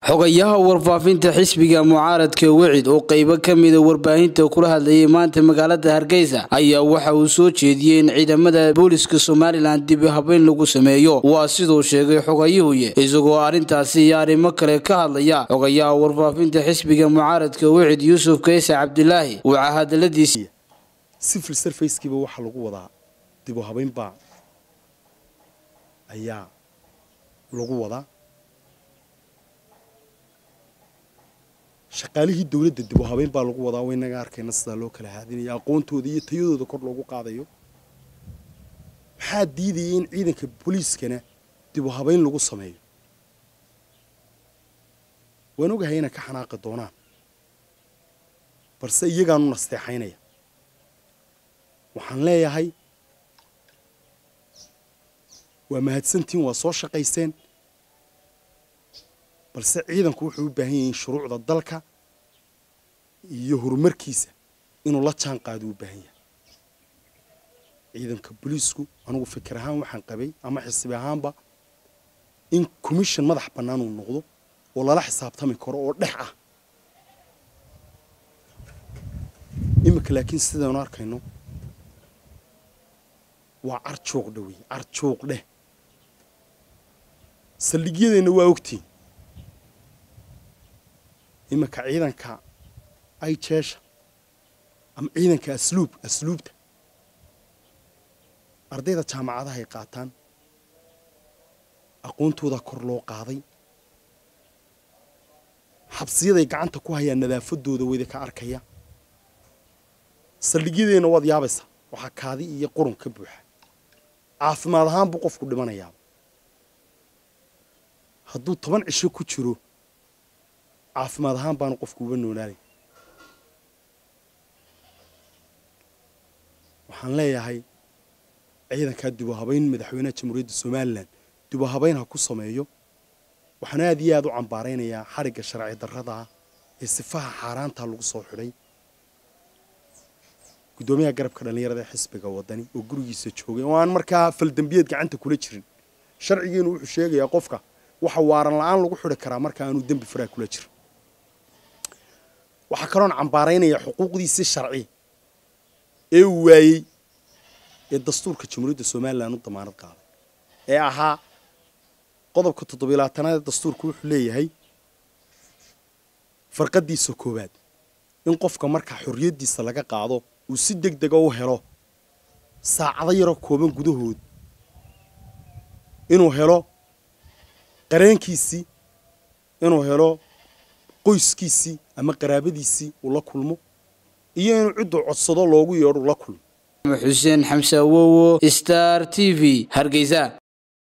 xogayaha warfaafinta xisbiga mucaaradka wecid oo qaybo ka mida warbaahinta kula hadlayay maanta magaalada hargeysa ayaa waxa uu soo jeediyey in ciidamada booliska somalilan dib habeyn lagu sameeyo waa siduu sheegay xogayuhuye isagoo arrintaasi iyo arrimo kale ka hadlaya xogayaha warfaafinta xisbiga mucaaradka wecid yuusuf kayse cabdilaahi waxaa hadaladiisi civil servicekiiba waxaa lagu wadaa dib u habeynbaa ayaa lagu wadaa shaqaalihii dowladda dib u habeyn baa lagu wadaa waynaga arkayna sidaa loo kala haadinaya aqoontooda iyo tayadooda kor loogu qaadayo maxaa diidaya in ciidanka booliiskana dib u habeyn lagu sameeyo waan ogahay inay ka xanaaqi doonaan balse iyagaanu nasteexaynaya waxaan leeyahay waa mahadsantiin waa soo shaqayseen balse ciidanku wuxuu u baahan yahay in shuruucda dalka iyo horumarkiisa inuu la jaan qaado u baahan yahay ciidanka booliisku anugu fikir ahaan waxaan qabay ama xisbi ahaanba in commission madax bannaan uu noqdo oo lala xisaabtami karo oo dhex ah iminka laakiin sidaynu arkayno waa carjuuq dhawey carjuuq dheh saldhigyadeenna waa ogtiin iminka ciidanka ay jeesha ama ciidanka asluub asluubta ardayda jaamacadaha ay qaataan aqoontooda kor loo qaaday xabsiyaday gacanta ku hayaan nadaafadooda weyda ka arkaya saldhigyadeenna waad yaabaysaa waxaa kaadi iyo qurun ka buuxa caafimaad ahaan buu qofku dhimanayaa hadduu toban cisho ku jiro caafimaad ahaan baanu qofku uba noolaalay waxaan leeyahay ciidankaa dib u habayn madaxweynaha jamhuuriyadda somalilan dib u habayn ha ku sameeyo waxaan aad iyo aad u cambaaraynayaa xarigga sharci darradaa ee sifaha xaaraantaa lagu soo xidhay guddoomiyaha garabka dhallinyarada ee xisbiga wadani oo gurigiisa joogay oo aan markaa faldembiyeed gacanta kula jirin sharcigiinu wuxuu sheegayaa qofka waxa waaran la-aan lagu xidhi karaa marka aanu dembi faraa kula jirin waxaa kaloon cambaaraynayaa xuquuqdiisii sharci ee uu waayey ee dastuurka jamhuuriyadda somalilan u damaanad qaaday ee ahaa qodobka toddobiyo labaatanaad ee dastuurku wuxuu leeyahay farqadiisa koowaad in qofka markaa xorriyaddiisa laga qaado uu si deg dega u helo saacado yaroo kooban gudahood inuu helo qareenkiisii inuu helo qoyskiisii ama qaraabadiisii uu la kulmo iyo inuu cidduu codsado loogu yeedho la kulmo xuseen xamse awowo star t v hargeysa